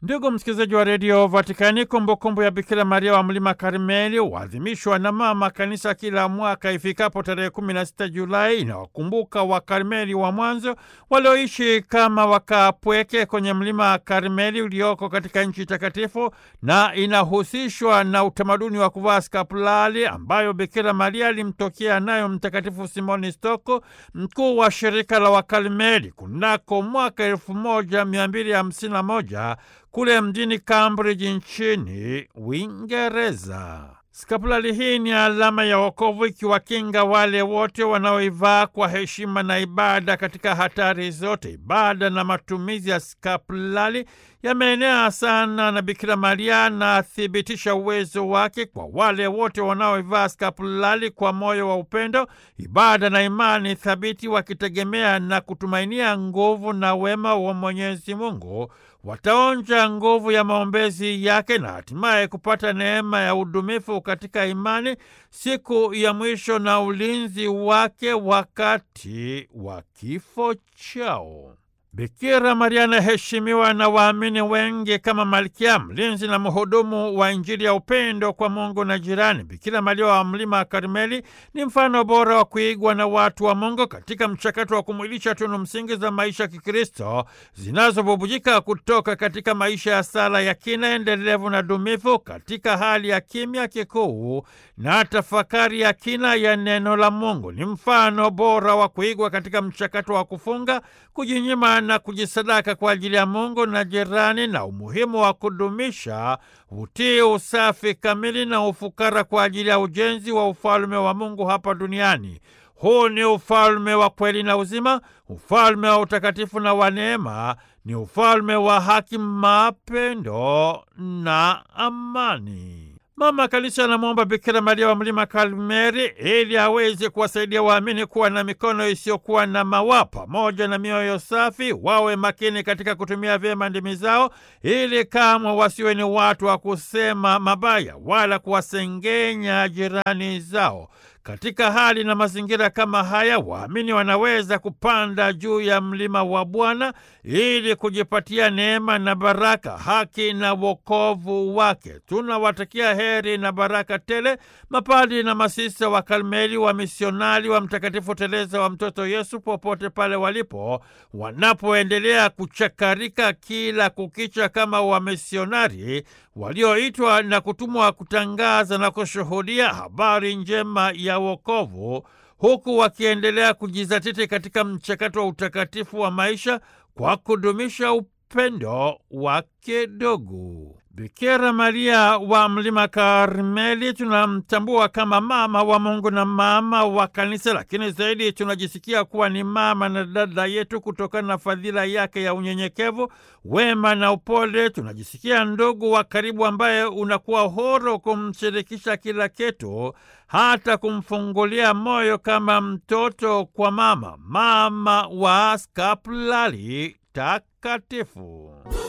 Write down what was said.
Ndugu msikilizaji wa redio Vatikani, kumbukumbu ya Bikira Maria wa mlima Karmeli huadhimishwa na mama kanisa kila mwaka ifikapo tarehe 16 Julai. Inawakumbuka Wakarmeli wa mwanzo walioishi kama wakapweke kwenye mlima Karmeli ulioko katika nchi takatifu, na inahusishwa na utamaduni wa kuvaa skapulari ambayo Bikira Maria alimtokea nayo Mtakatifu Simoni Stoko, mkuu wa shirika la Wakarmeli kunako mwaka 1251 kule mjini Cambridge nchini Uingereza. Skapulari hii ni alama ya wokovu ikiwakinga wale wote wanaoivaa kwa heshima na ibada katika hatari zote. Ibada na matumizi ya skapulari yameenea sana na Bikira Maria anathibitisha uwezo wake kwa wale wote wanaoivaa skapulari kwa moyo wa upendo, ibada na imani thabiti, wakitegemea na kutumainia nguvu na wema wa Mwenyezi Mungu wataonja nguvu ya maombezi yake na hatimaye kupata neema ya udumifu katika imani siku ya mwisho na ulinzi wake wakati wa kifo chao. Bikira Maria anaheshimiwa na waamini wengi kama malkia, mlinzi na mhudumu wa Injili ya upendo kwa Mungu na jirani. Bikira Maria wa mlima Karmeli ni mfano bora wa kuigwa na watu wa Mungu katika mchakato wa kumwilisha tunu msingi za maisha ya Kikristo zinazobubujika kutoka katika maisha ya sala ya kina, endelevu na dumifu katika hali ya kimya kikuu na tafakari ya kina ya neno la Mungu. Ni mfano bora wa kuigwa katika mchakato wa kufunga, kujinyima na kujisadaka kwa ajili ya Mungu na jirani, na umuhimu wa kudumisha utii, usafi kamili na ufukara kwa ajili ya ujenzi wa ufalme wa Mungu hapa duniani. Huu ni ufalme wa kweli na uzima, ufalme wa utakatifu na wa neema, ni ufalme wa haki, mapendo na amani. Mama Kanisa anamwomba Bikira Maria wa mlima Karmeli ili aweze kuwasaidia waamini kuwa na mikono isiyokuwa na mawaa pamoja na mioyo safi, wawe makini katika kutumia vyema ndimi zao, ili kamwe wasiwe ni watu wa kusema mabaya wala kuwasengenya jirani zao. Katika hali na mazingira kama haya, waamini wanaweza kupanda juu ya mlima wa Bwana ili kujipatia neema na baraka, haki na wokovu wake. Tunawatakia heri na baraka tele mapadi na masista wa Karmeli, wa misionari wa Mtakatifu Teresa wa Mtoto Yesu, popote pale walipo, wanapoendelea kuchakarika kila kukicha kama wamisionari walioitwa na kutumwa kutangaza na kushuhudia habari njema ya wokovu huku wakiendelea kujizatiti katika mchakato wa utakatifu wa maisha kwa kudumisha upendo wa kidogo. Bikira Maria wa mlima Karmeli tunamtambua kama mama wa Mungu na mama wa Kanisa, lakini zaidi tunajisikia kuwa ni mama na dada yetu kutokana na fadhila yake ya unyenyekevu, wema na upole. Tunajisikia ndugu wa karibu ambaye unakuwa huru kumshirikisha kila kitu, hata kumfungulia moyo kama mtoto kwa mama, mama wa skapulari takatifu.